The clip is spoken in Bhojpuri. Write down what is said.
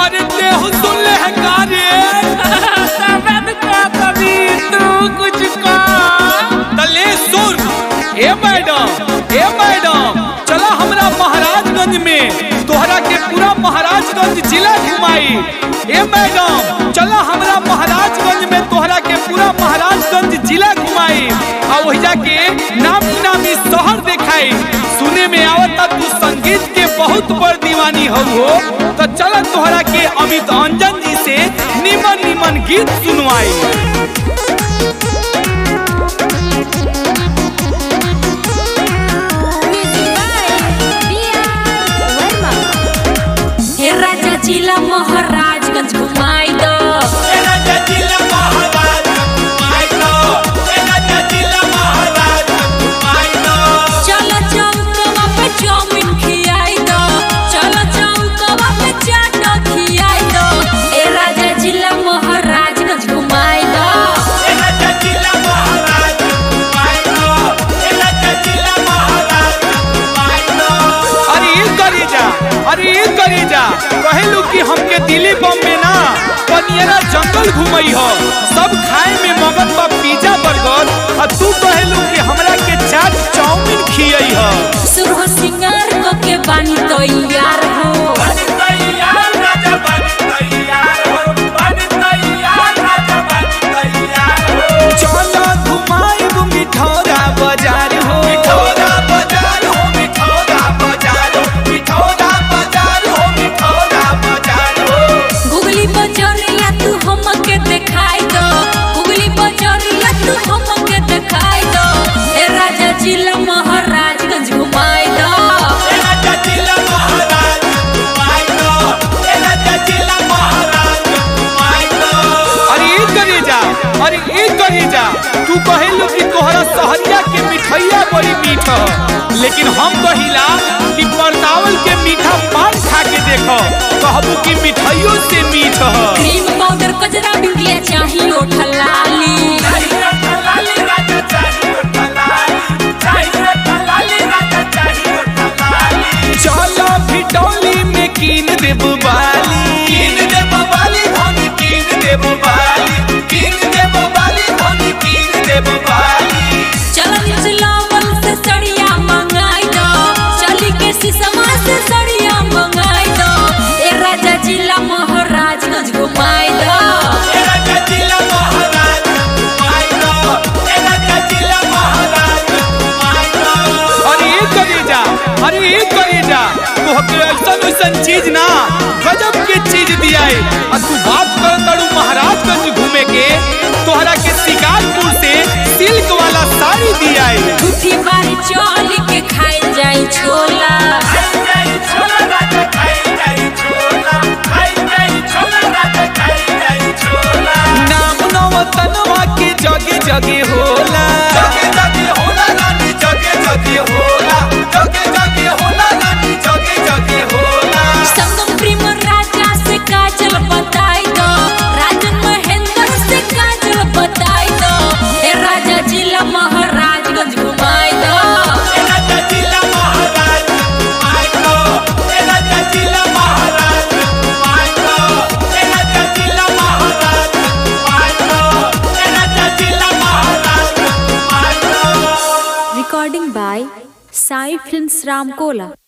अरे देहु सुन ले है कार्य तबन का कभी तू कुछ का तले सुन ए मैडम ए मैडम चला हमरा महाराजगंज में तोहरा के पूरा महाराजगंज जिला घुमाई ए मैडम चला हमरा महाराजगंज में तोहरा के पूरा महाराजगंज जिला घुमाई आ वही जाके नामी नामी शहर दिखाई सुने में आवता तू संगीत के बहुत बड़ दीवानी हो हो तो चला तोहरा के अमित अंजन जी से निमन निमन गीत सुनवाई हे राजा जिला महाराजगंज घुमाई दो चलो चौकवा पे चाउमीन खियाई दो चलो चौकवा पे चाट खियाई दो हे राजा जिला महाराजगंज घुमाई दो अरे ये करी जा अरे ये करी जा कहलू कि हमके दिल्ली बॉम्बे ना पनियरा जंगल घुमई हो सब खाए में मगन बा पिज्जा बर्गर आ तू कहलू कि हमरा के चाट चाउमीन खियई हो सुरह सिंगार को के बानी तो यार हो चलो घुमाई मिठौरा बाजार हो मिठौरा बाजार हो मिठौरा बाजार हो मिठौरा बाजार हो मिठौरा बाजार हो गुगली बजरिया तू हमके दिखाई दो गुगली बजरिया तू हमके दिखाई दो हे राजा जिला महाराजगंज घुमाई दो अरे ई करी जा अरे ई करी जा तू कहेलू कि तोहरा सहरिया के मिठैया बड़ी मीठ ह लेकिन हम कहिला कि परतावल के मीठा पान खा के देखो कहबू कि मिठाइयों से मीठ ह क्रीम पाउडर कजरा बिंदिया चाहिए ओठलाली चलो भिटौली में कीन देब बाली कीन देब बाली धन कीन देब बाली कीन देब बाली धन कीन देब बाली चलो निचलावल से सड़िया मंगाई दो चली के सिसमा से सड़िया मंगाई दो ए राजा जिला महाराजगंज घुमाई दो अरे ये करी जा अरे ये करी जा तोहके ऐसन ऐसन चीज ना गजब के चीज दियाए आ तू बात कर तड़ू महाराजगंज घूमे के तोहरा के शिकारपुर से सिल्क वाला साड़ी दियाए झूठी बारी चली के खाई जाई छोला नाम नवतनवा के जगे जगे होला जगे जगे होला रानी जगे जगे होला जगे जगे होला रानी जगे जगे होला संगम प्रेम राजा से काजल बताई दो राजन महेंद्र से काजल बताई दो हे राजा जिला महाराजगंज घुमाई दो Recording by Sai Films Ramkola.